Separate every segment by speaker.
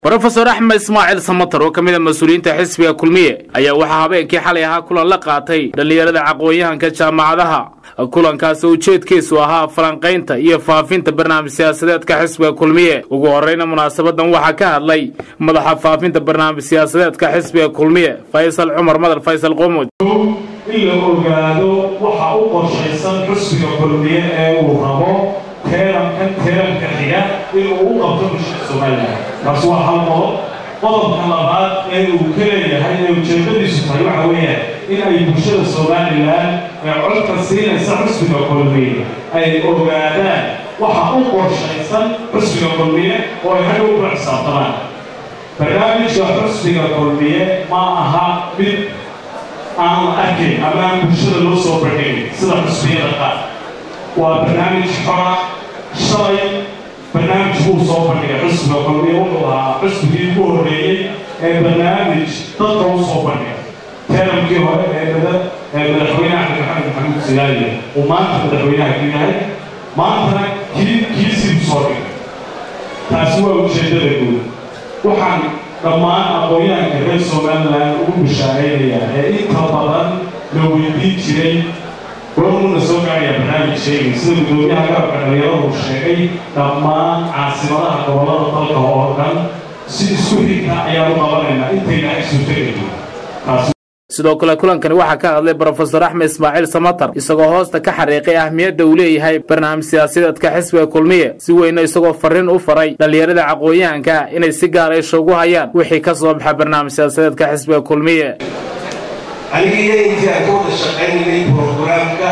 Speaker 1: rofesor axmed ismaaciil samatar oo ka mid a mas-uuliyiinta xisbiga kulmiye ayaa waxaa habeenkii xalay ahaa kulan la qaatay dhallinyarada caqoon-yahanka jaamacadaha kulankaasi ujeedkiisu ahaa falanqaynta iyo faafinta barnaamij siyaasadeedka xisbiga kulmiye ugu horreyna munaasabadan waxaa ka hadlay madaxa faafinta barnaamij siyaasadeedka xisbiga kulmiye faysal cumar madar faysal qumud
Speaker 2: in la ogaado waxa u qorshaysan xusbiga kulmiye ee uu rabo teerankan teeranka xiga in uu u qabto bulshada somalilan taas waa hal qodob qodobka labaad ee uu ka leeyahay ee ujeedadiisu tahay waxa weeyaan in ay bulshada somalilan ee codka siinaysa xusbiga kulmiye ay ogaadaan waxa u qorshaysan xusbiga kulmiye oo ay hadhow kula xisaabtamaan barnaamijka xusbiga kulmiye ma aha mid aan la arkayn ama aan bulshada loo soo bandhigin sida xusbiyada qaar waa barnaamij xora shalay barnaamij buu soo bandhigay xusbiga kulmiye wuxuu ahaa xusbigii ugu horreeyey ee barnaamij dadka u soo bandhigay teeramkii hore ee mada ee madaxweyne axmed maxamed maxamuud silaaliye uu maanta madaxweynaha ku yahay maantana kii kiisii u soo dhigay taasi waa ujeeddada guud waxaan dhammaan aqoon-yahanka reer somalilan ugu bishaaraynayaa ee inta badan la weydiin jiray goormuuna soo gaaraya barnaamij sheegay sida guddoomiyaha garabka dhalinyaradu uu sheegay dhammaan caasimadaha gobollada dalka oo dhan si isku xigta ayaanu qabanaynaa intayna ay suurtageli
Speaker 1: sidoo kale kulankani waxaa ka hadlay brofesor axmed ismaaciil samatar isagoo hoosta ka xariiqay ahmiyadda uu leeyahay barnaamij siyaasadeedka xisbiga kulmiye si weyna isagoo farriin u faray dhallinyarada caqoon-yahanka inay si gaar aysha ugu hayaan wixii ka soo baxa barnaamij siyaasadeedka xisbiga kulmiye
Speaker 3: anigiiyo intii aan ka wada shaqaynayay brogaraamka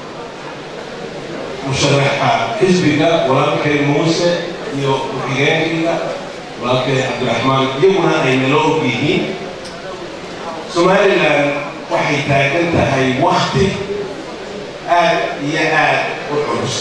Speaker 3: musharaxa xisbiga walaalkay muuse iyo ku-xigeenkiga walaalkay cabdiraxmaan iyaguna ay nala og yihiin somalilan waxay taagan tahay wakti aad iyo aad u culus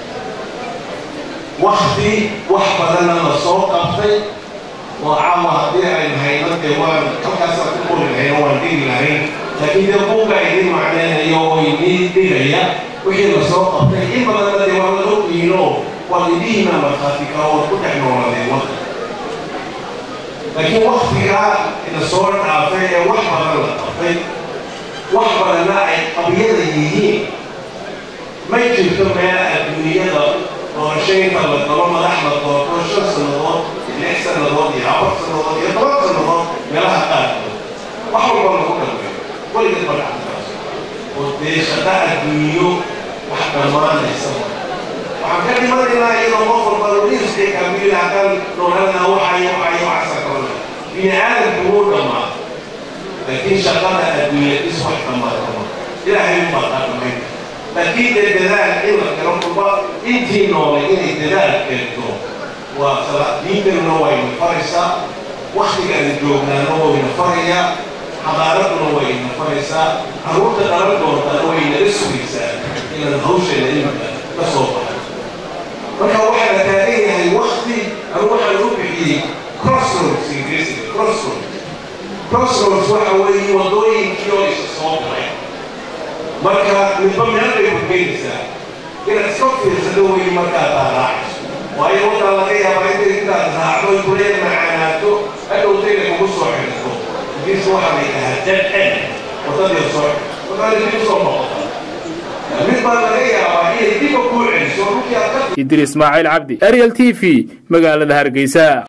Speaker 3: wakti wax badanna la soo qabtay oo caawa haddii aynu hayno dee waan halkaasaan ku qori lahayno waan dhigi lahayn laakiin dee buuga idin macnaynayo oo idin dhigaya wixii la soo qabtay in badanna dee waa la ogyihiino waa idihiina markhaati kaa waad ku dhex nooladeen wadda laakiin waktigaa ina soo dhaafay ee wax badan la qabtay wax badanna ay qabyada yihiin may jirto meel adduunyada doorashaynta la galo madax la doorto shan sannadood lix sannadood iyo afar sannadood iyo toban sannadood meelaha qaarkood wax walba lagu dhambeeyo weligeed ma dhacdaas oo dee shaqa adduunyo wax dhammaanaysa waxaan ka dhimanaynaa iyadoo qof walba lodiiska kaamil haddaan noolanaa waxayo waxayo waxasa kalana bini aadamku wuu dhammaa laakiin shaqada adduunyadis wax dhammaatama ilaahay u baataa dhamayn laakiin dee dadaal in la galo kulba intii noolay inay dadaal keento waa diintanuna wayna faraysaa waktigaana joognaana wayna farayaa xadaaraduna wayna faraysaa carruurta dhalan doontana waynala sugaysaa inaan hawsheena imika ka soo baxay marka waxaa la taagan yahay wakti anu waxaan u bixiyey crossroads ingiriisiga crossroads crossroads waxa weeye waddooyinkii oo isa soo galay marka midba meel bay horgeynaysaa inaad iska fiirsado weeye markaad raacayso waayo waddan laga yaabaa intay intaad raacdo kuleed macaanaato hadhowtayna kugu soo xidhto ingiriis waxaa la yidhahaa dead end waddadii soo xidhto waddaada dib usoo noqota mid baa laga yaabaa inay diba kuu celiso dhulkii aad ka
Speaker 1: idris ismaaciil cabdi ariel t v magaalada hargeysa